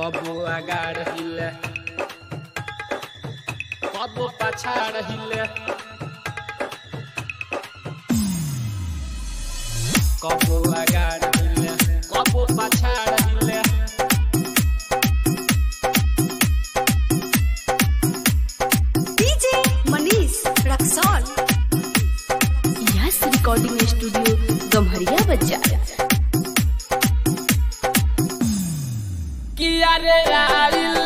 कबो आगाड़ हिले कबो पछाड़ हिले कबो आगाड़ हिले कबो पछाड़ हिले DJ Manish Raxaul yes recording studio Gamharia बाजार किया रे आइल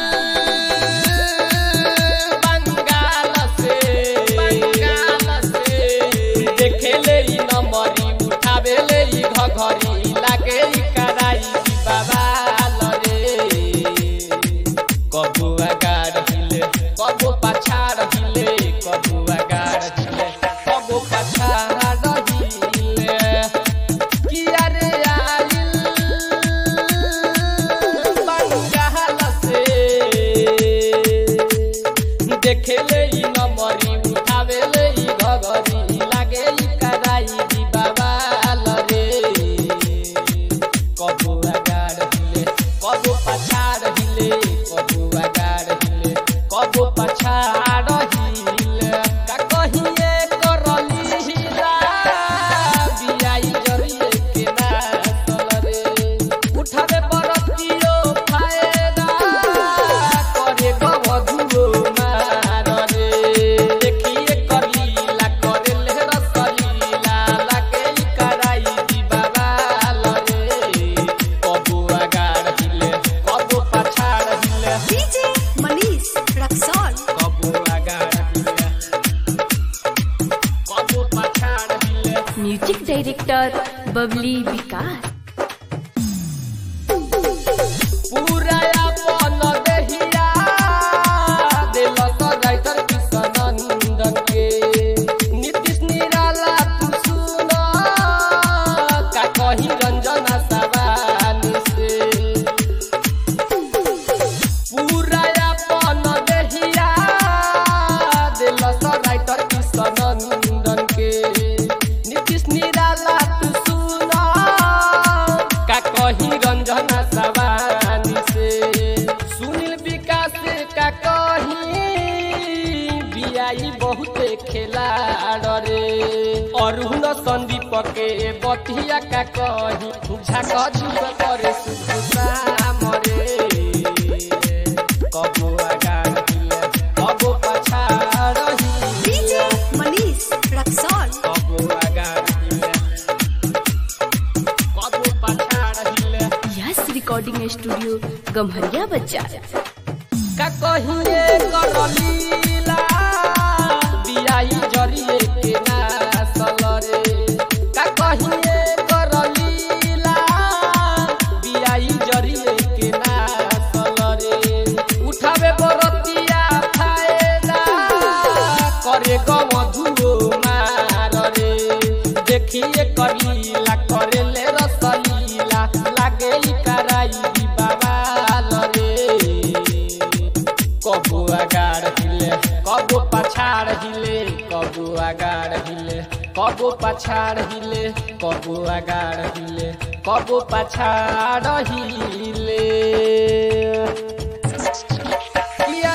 बंगाल से बंगाल से देखेले ई नंबरी उठावेले ई घघरी लागे ई कराई ई बवाल रे कबू अगाड़ हिले कबू पछाड़ हिले कबू अगाड़ हिले कबू पछाड़ हिले किया रे आइल बंगाल से देखेले ई नमरी उठावेले ई घगरी लागे ई कराई दी बाबाल रे कबू अगाड़ हिले कबू पछाड़ हिले कबू अगाड़ हिले कबू पछाड़ हिले का कहिए करली हिला बियाई जरिए के नासल रे उठावे बरतियो फायदा करे गवधुओ मार रे देखिए करलीला करे ले रसलीला लागे ई कराई दी बाबाल रे कबू अगाड़ हिले कबू पछाड़ हिले डीजे मनीष रक्सौल कबू अगाड़ हिले कबू पछाड़ हिले म्यूजिक डायरेक्टर बबली विकास पूरा अपन देहिया देलक राइटर किशनंदन के नीतीश निराला तू सुन का कही रंजना सवानी से पूरा अपन देहिया देलक राइटर किशनंदन के नीतीश निराला तू सुन का कही रंजना सवानी से सुनील विकास का कही बियाई बहुते खेलाड़ रे अरुण संदीप के बतिया का कही झाक झुक करे सुधाम रे कबो आगाड़ हिले कबो पछाड़ डीजे हिले मनीष रक्सौल कबो आगाड़ हिले कबो पछाड़ हिले यस रिकॉर्डिंग स्टूडियो गम्हरिया बाजार का कहिए करलीला बियाई जरिए के नासल रे का कहिए करलीला बियाई जरिए के नासल रे उठावे बरतिया फायदा करे गमधुओ मार रे देखिए करीला करे ले रसलीला लागे ई कराई बाबाल रे कबू आगाड़ हिले कबू पछाड़ हिले कबू आगाड़ हिले कबू पछाड़ हिले कबू आगाड़ हिले कबू पछाड़ हिले